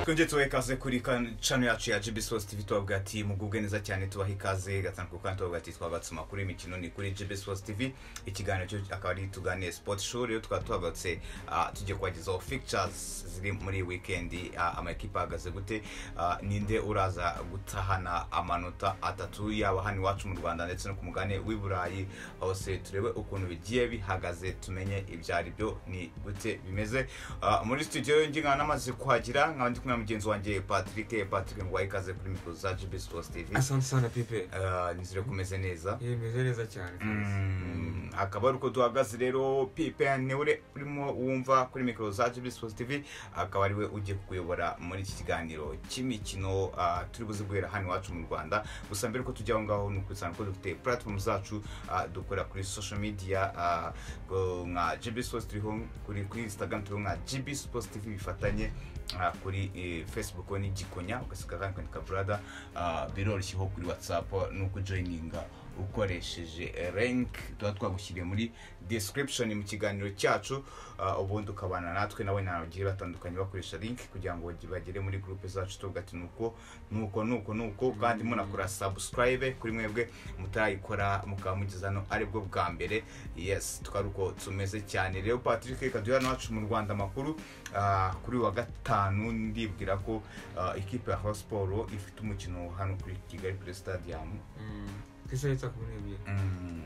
twongere tubahe ikaze kuri channel yacu ya GB Sports TV tubavuga ati mugubwe neza cyane tubahe ikaze gatandukanye kandi tubavuga ati twabatse amakuru y'imikino ni kuri GB Sports TV ikiganiro cyo akaba ari tuganiye Sport Show rero tukaba tuhabatse ah, tugiye kubagezaho fixtures ziri muri weekend ah, amakipe ahagaze gute ah, ninde uraza gutahana amanota atatu yaba hano iwacu mu Rwanda ndetse no ku mugane w'i Burayi hose turebe ukuntu bigiye bihagaze tumenye ibyo ari byo ni gute bimeze Ah, muri studio ngi nkaba namaze kuhagera nkaba ndi kumwe na mugenzi wanjye Patrick Patrick ngo ikaze kuri mikoro za GB Sports TV asante sana pipe Ah, nizere kumeze neza yemeze neza cyane Mm, akaba ari uko duhagaze rero pipe niwe uri- urimo wumva kuri mikoro za GB Sports TV akaba ariwe ugiye kukuyobora muri iki kiganiro cy'imikino ah, turi buze guhera hano iwacu mu rwanda gusa mbere ko tujya aho ngaho ni ukwibutsa ko dufite platform zacu ah, dukorera kuri social media ah, go- nka GB Sports turiho kuri kuri Instagram turiho nka GB Sports TV bifatanye ah, kuri eh, Facebook ni Gikonya ugasiga kandi kwandika brother ah, biroroshye ho kuri WhatsApp no kujoininga ukoresheje rank tuba twagushyiriye muri description mu kiganiro cyacu ah, ubundi ukabana natwe nawe nawe bagiye batandukanye bakoresha link kugira ngo bagere muri groupe zacu tuvuga ati nuko nuko nuko nuko kandi munakora subscribe kuri mwebwe mutarayikora mukaba mugeze hano aribwo bwa mbere yes tukaba ari uko tumeze cyane rero patrick reka duhere hano iwacu mu rwanda amakuru ah, kuri uyu wa gatanu ndibwira ko ah, ikipe ya siporo ifite umukino hano kuri kigali kuri stadium ku isaha yitwa kumi n'ebyiri Mm.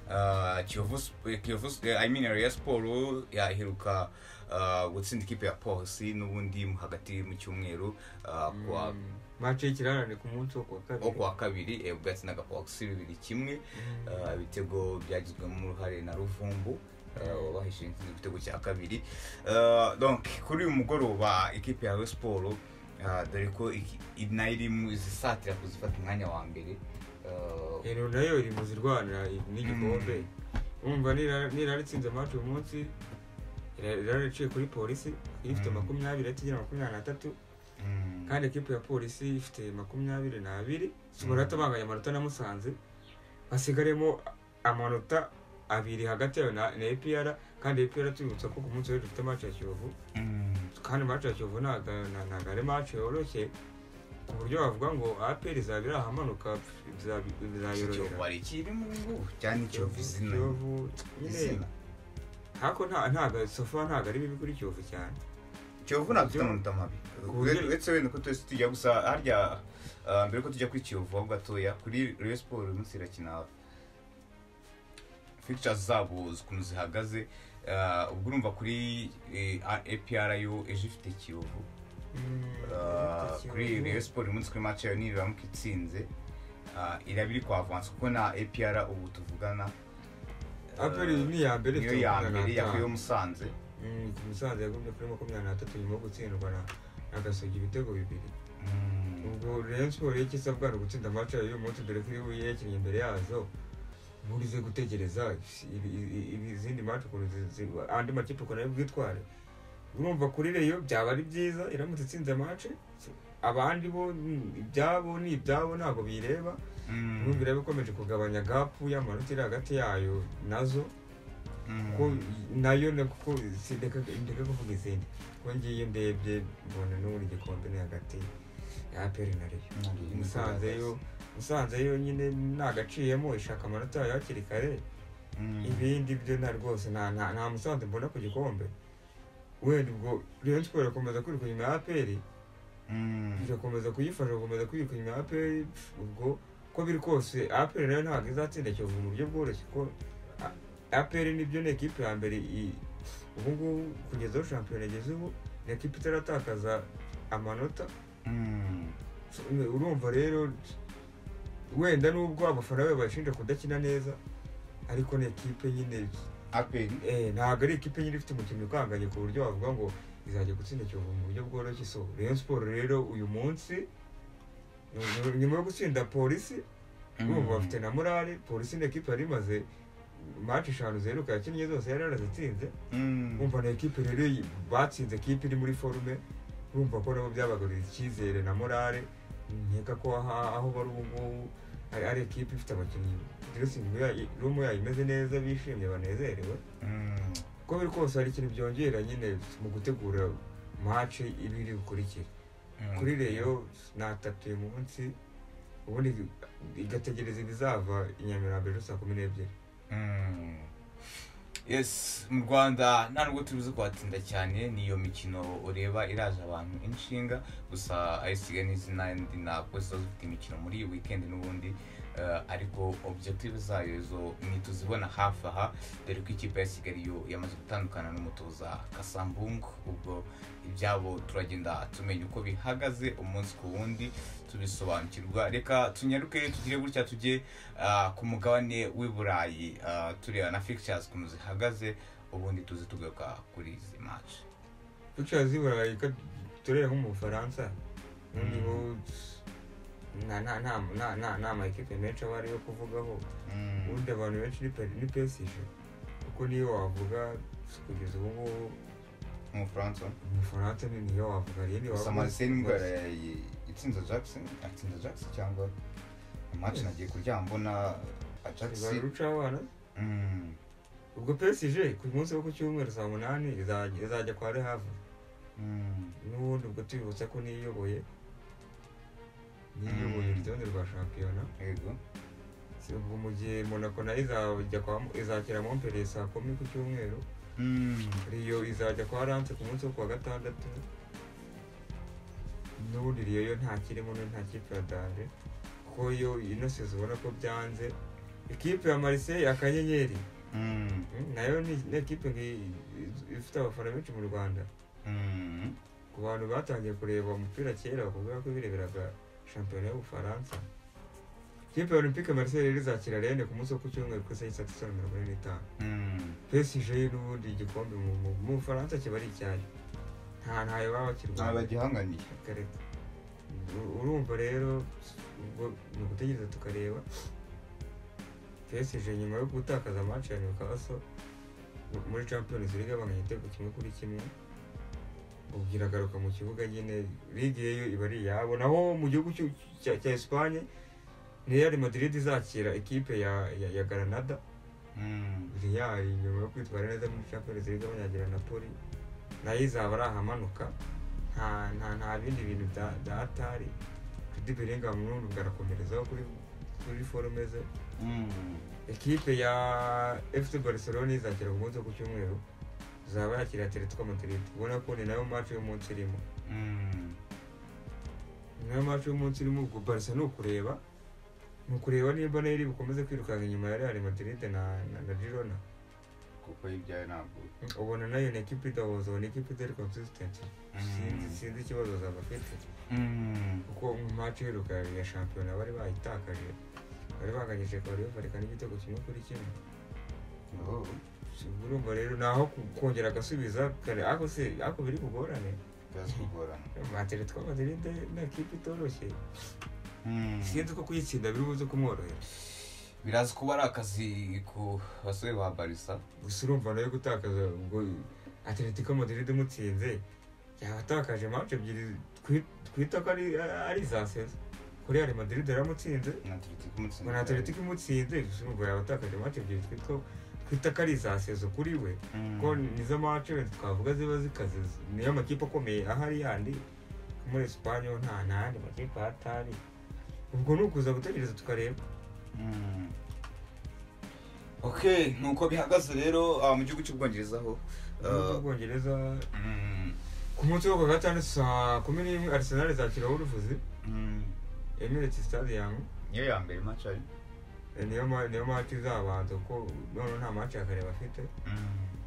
Ah, Kiyovu Sp- Kiyovu Sp- eh, I mean Rayon Sport yaheruka ah, gutsinda ikipe ya Polisi n'ubundi mu- hagati mu cyumweru ah, kuwa Mm. mace y'ikirarane ku munsi wo kuwa kabiri wo kuwa kabiri eh, bwatsindaga Polisi bibiri kimwe Mm. Ah, ibitego byagizwemo uruhare na Ruvumbu wahishe igitego cya kabiri Ah, donc kuri uyu mugoroba ikipe ya Rayon Sport ah, dore ko iki- i- nayo iri mu zisatira kuzifata umwanya wa mbere Ah, ero nayo iri mu zirwanira n'igikombe wumva niraritsinze mace uyu munsi irariciye kuri polisi ifite Mm. makumyabiri atigira makumyabiri n'atatu mm. kandi ekipe ya polisi ifite makumyabiri n'abiri subarata banganya amanota na musanze hasigaremo amanota abiri hagati yayo na na epr kandi epr tubibutsa ko ku munsi w'ejo dufite mace ya kiyovu Mm. kandi match ya Kiyovu ntago nta- ntago ari match yoroshye ku buryo wavuga ngo APR izaba iri ahamanuka bizabi- bizayorohera wari ikiri mu ngubu cyane Kiyovu izina Kiyovu nyine izina hako nta- ntago sofa ntago ari bibi kuri Kiyovu cyane Kiyovu ntabwo ifite amanota mabi ku buryo- uretse wenda ko twese tujya gusa harya ah, mbere ko tujya kuri Kiyovu aho gatoya kuri Rayon Sport uyu munsi irakina fixtures zabo ukuntu zihagaze ah, ubwo urumva kuri eh, A- APR yo ejo ifite Kiyovu Ah, kuri Rayon Sport uyu munsi kuri match yayo niramuka itsinze ah, iraba iri kwa avance kuko na APR ubu tuvugana ah, APR ni iya mbere niyo ifite ya makumyabiri mbere n'atanu. yakuyeho musanze Mm, Musanze yagumye kuri makumyabiri n'atatu nyuma yo gutsindwa na agasogi ibitego bibiri ubwo Rayon Sport yo ikisabwa ni ugutsinda match yayo uyu munsi dore ko iyo yekinye imbere yazo nturize gutegereza ibi- ibi- ibi- izindi match ukuntu zi- zi- andi makipe ukuntu ari bwitware urumva kuri reyo byaba ari byiza iramutse itsinze match abandi bo ni ibyabo ni ibyabo ntabwo biyireba Mm. urumva ireba ikomeje kugabanya gap y'amanota iri hagati yayo nazo Mm. kuko nayo na- kuko sindeka ndeka kuvuga izindi kuko ngiye ndebye mbona n'ubundi igikombe ni hagati ya peri na reyo Mm. musanze yo musanze yo nyine ntagaciyemo ishaka amanota yayo hakiri kare Mm. ibindi byo nta rwose nta nta nta musanze mbona ku gikombe wenda ubwo rayon siporo irakomeza kwiruka inyuma ya aperi Mm. irakomeza kuyifasha gukomeza kwiruka inyuma ya aperi ubwo uko biri kose aperi nayo ntabwo izatsinda kiyovu mu buryo bworoshye kuko A- aperi nibyo ni ekipe ya mbere i- ubu ngubu kugeza aho shampiyona igeze ubu ni ekipe itaratakaza amanota Mm. urumva rero wenda nubwo abafana be bashinja kudakina neza ariko ni ekipe nyine aperi eh, ntabwo ari ekipe nyine ifite umukino ukanganye ku buryo wavuga ngo izajya gutsinda kiyovu mu buryo bworoshye so rayon siporo rero uyu munsi nyuma- nyuma yo gutsinda polisi urumva bafite na morale polisi ni ekipe yari imaze match eshanu ziheruka yakinnye zose yari yarazitsinze Mm. umva na ekipe rero iyi- batsinze ekipe iri muri forume urumva ko nabo byabagaruriye icyizere na morale nkeka ko aha- aho bari ubu ngubu ari ari ekipe ifite abakinnyi diresingi yayo- rumu yayo imeze neza bishimye banezerewe Mm. uko biri kose hari ikintu byongera nyine mu gutegura mace ibiri bukurikira kuri reyo natatuye mu munsi ubundi igategereza ibizava i nyamirambo ejo saa kumi n'ebyiri yes mu rwanda nta nubwo tubizi kuhatinda cyane niyo mikino ureba iraje abantu inshinga gusa ayisigaye n'izindi ntabwo ziba zifite imikino muri iyi wikendi n'ubundi eh, ariko objective zayo zo ntituzibona hafi aha dore ko ikipe ya kigali yo yamaze gutandukana n'umutoza kasambungu ubwo ibyabo turagenda tumenya uko bihagaze umunsi ku wundi tubisobanukirwa reka tunyaruke tugire gutya tujye ah, ku mugabane w'i burayi ah, tureba na fixtures ukuntu zihagaze ubundi tuze tugaruka kuri izi match duca zibura turere nko mu bufaransa noneho nta nta nta nta- nta nta makipe menshi aba ariyo kuvugaho ubundi abantu benshi ni pe- ni pesishe kuko niyo wavuga kugeza ubu ngubu umufaransa umufaransa ni niyo wavuga rero gusa marcel ndwara itsinze jackson atsinze jackson cyangwa match nagiye kuryama mbona jackson ruca abana ubwo pesije ku munsi wo ku cyumweru saa munani izajya izajya kwa rehave n'ubundi ubwo tubibutsa ko niyoboye niyoboye Mm. urutonde rwa shampiyona yego Si ubwo mu gihe monaco nayo izajya kwa izakira mompere saa kumi ku cyumweru Mm. riyo izajya kwa rance ku munsi wo ku wa gatandatu n'ubundi riyo yo ntakirimo no nta kipe ya daje kuko yo ino sezo ubona ko byanze ikipe ya mariseye akanyenyeri Mm. Mm, nayo ni ni ekipe ngi- ifite abafana benshi mu rwanda Mm. ku bantu batangiye kureba umupira kera bakubwira ko bireberaga shampiyona y'ubufaransa ikipe ya olympique marseille rero izakira rene ku munsi wo ku cyumweru ku isaha saa na mirongo ine n'itanu Mm. psg n'ubundi igikombe mu mu- mu bufaransa kiba ari icyayo nta ntayo baba ntawe bakirwanya bagihanganiye kareka U- urumva rero ubwo ni ugutegereza tukareba psg nyuma yo gutakaza match ya newcastle mu- muri champions league banganya igitego kimwe kuri kimwe ubwo iragaruka mu kibuga nyine ligue yo iba ari iyabo naho mu gihugu cy'u- cya cya espagne real madrid izakira ikipe ya ya, ya granada Mm. real nyuma yo kwitwara neza muri champions league banyagira napoli nayo izaba ari ahamanuka nta nta nta bindi bintu bya bya atari kedi bellingham n'ubundi bwarakomerezaho kuri kuri forume ze Mm. ekipe ya fc barcelona izakira ku munsi wo ku cyumweru izaba yakira atletico madrid ubona ko ni nayo match y'umunsi irimo Mm. ni nayo match y'umunsi irimo ubwo barca ni ukureba ni ukureba niba nayiri bukomeze kwirukanka inyuma ya real madrid na na, na girona kuko y'ibyawe ntabwo ubona nayo ni ekipe idahoza ubona ekipe itari consistent sinzi sinzi ikibazo zaba afite Mm. kuko mu match iheruka ya shampiyona bari bayitakaje bari banganyije kwari bafarekana igitego kimwe kuri kimwe Oh. Si urumva rero ni aho ku- kongera agasubiza kare ako se ako biri bugorane byaza kugorana materi twa madrid ni ekipe itoroshye Mm. sinzi ko kuyitsinda biri buze kumworohera biraza kuba ari akazi ku basore ba barisa gusa urumva nayo gutakaza ubwo atletico madrid imutsinze yabatakaje match ebyiri twi- twita ko ari ari iza sezo kuri real madrid yaramutsinze na atletico umutsinzi ngo ni atletico imutsinze gusa urumva yabatakaje match ebyiri twita twita ko ari iza sezo kuri we ko nizo match wenda twavuga ziba zikaze niyo amakipe akomeye ahari yandi muri Espagne ho nta n'andi makipe ahatari ubwo ni ukuza gutegereza tukareba ok nuko bihagaze rero ah, mu gihugu cy'ubwongereza ho uh, Ubwongereza ku munsi wo ku wa gatanu saa kumi n'imwe Arsenal izakira Wolves Emirates Stadium niyo ya mbere match ari Eh, niyo ma- niyo match izabanza kuko noneho nta match ya kare bafite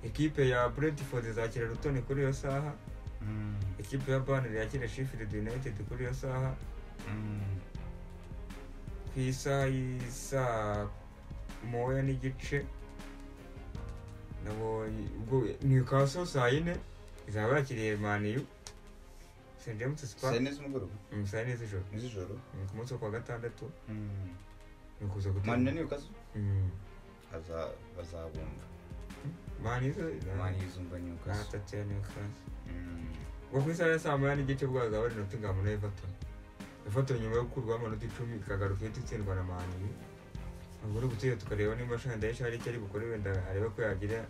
ekipe ya Brentford izakira Luton kuri iyo saha ekipe ya Burnley yakira Sheffield United kuri iyo saha ku isaha y'isa moya n'igice nabo ubwo newcastle saa yine izaba yakiriye maniyu st james saa spa yine z'umugoroba Mm, saa yine z'ijoro z'ijoro Mm, ku munsi wo ku wa gatandatu Mm. ni ukuza gutera- mani niyo kazi Mm. Aza- bazabumva mani zo mani yizumva niyo kazi natatira newcastle ubwo ku isaha ya saa moya n'igice bwo hazaba ari nottingham na everton everton nyuma yo gukurwaho amanota icumi ikagaruka ihita itsindwa na maniyu ubwo ni gutera tukareba niba shandayisha hari icyo ari bukore wenda arebe ko yagira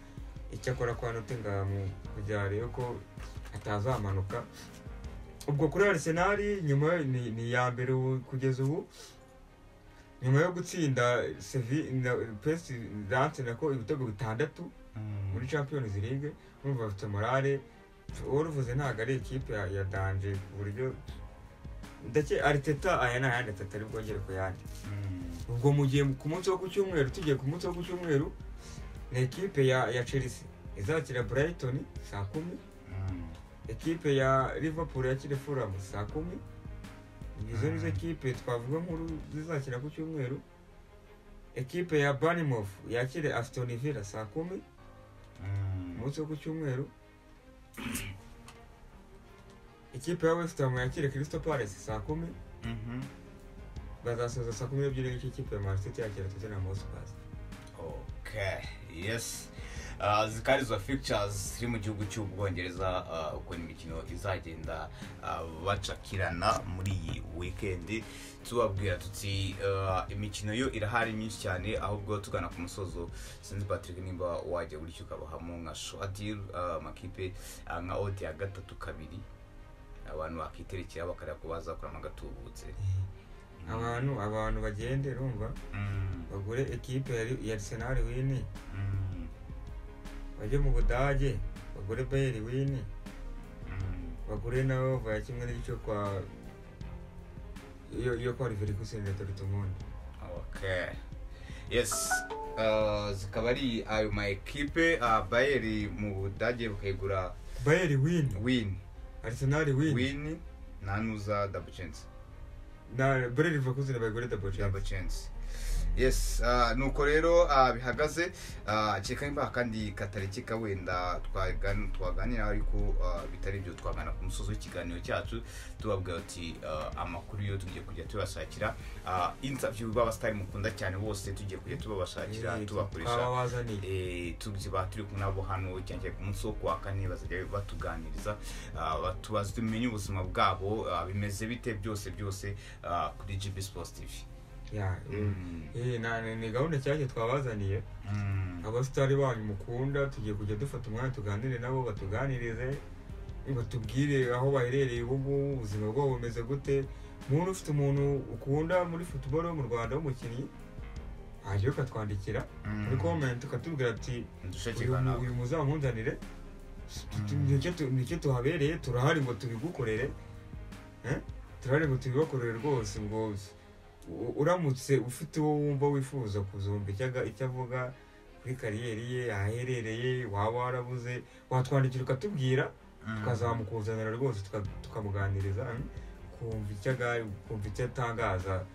icyo akora kwa Nottingham kugira arebe ko atazamanuka ubwo kuri Arsenal nyuma ni ni iya mbere ubu- kugeza ubu nyuma yo gutsinda sevi na pes dance nako ibitego bitandatu muri champions league urumva bafite morale uruvuze ntabwo ari ikipe ya- ya danje ku buryo ndake ariteta aya ni ayandi atatu ari bwongere ku yandi ubwo mu gihe ku munsi wo ku cyumweru tugiye ku munsi wo ku cyumweru ni ekipe ya ya chelsea izakira brighton saa kumi ekipe ya liverpool yakira fulham saa kumi izo nizo ekipe twavuga nkuru zizakira ku cyumweru ekipe ya barnimof yakire aston villa saa kumi umunsi wo ku cyumweru ikipe ya west ham yakira crystal palace saa kumi bazasoza saa kumi n'ebyiri n'igice ikipe ya marisiti yakira tottenham hotspurs okay yes Uh, zikari izo fictures ziri mu gihugu cy'ubwongereza uh, ukuntu imikino izagenda uh, bacakirana muri iyi weekend tubabwira tuti uh, imikino yo irahari myinshi cyane ahubwo tugana ku musozo sinzi patrick nimba wajya gutyo ukabahamo nka shoadir uh, amakipe uh, nka ote ya gatatu kabiri abantu bakiterekera bakareba ko bazakuramo agatubutse abantu abantu bagende urumva Mm, bagure ekipe ya- ya arsenal wini mm, bajye mu budage bagure bayeri wini mm. bagure na ova ya kimwe n'igice kwa iyo iyo kwa riverikusen ya dortmund okay yes uh, zikaba ari ayo ma ekipe uh, bayeri mu budage bakayigura bayeri wini win arsenal wini win nanuza double chance na bure riverikusen bagure double double chance chance yes uh, nuko rero uh, bihagaze uh, kereka nimba kandi katarikika wenda twagan- twaganira ariko uh, bitari ibyo twagana ku musozi w'ikiganiro cyacu tubabwira uti uh, amakuru yo tugiye kujya tubashakira uh, interview b'abasitari mukunda cyane bose tugiye kujya tubabashakira tubakoresha twabazaniye Eh, tuziba turi kumwe nabo hano cyane ku munsi wo kuwa kane bazajya batuganiriza ah, batubaza tumenye ubuzima bwabo ah, bimeze bite byose byose ah, kuri GB Sports TV Ya, Mm. eh, na- ni- ni gahunda nshyashya twabazaniye Mm. abasitari banyu mukunda tugiye kujya dufata umwanya tuganire nabo batuganirize batubwire aho baherereye ubu ngubu ubuzima bwabo bumeze gute muntu ufite umuntu ukunda muri futuboro yo mu rwanda w'umukinnyi hajyayo ukatwandikira Mm. muri komenti ukatubwira ati Dushake uyu mu- kanaka. uyu muzamunzanire tu- tu- nicyo tu- nicyo tuhabereye turahari ngo tubigukorere Eh? turahari ngo tubibakorere rwose ngo u- uramutse ufite uwo wumva wifuza kuzumva icyo aga- icyo avuga kuri kariyeri ye ahaherereye waba warabuze watwandikira ukatubwira Mm. tukazamukuzanira rwose tuka- tukamuganiriza mm, kumva icyo aga- kumva icyo atangaza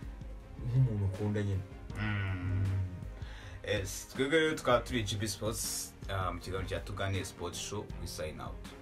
nk'umuntu ukunda nyine Mm. Yes, twebwe rero tukaba turi GB Sports ah, mu kiganiro cya tuganire Sports Show we sign out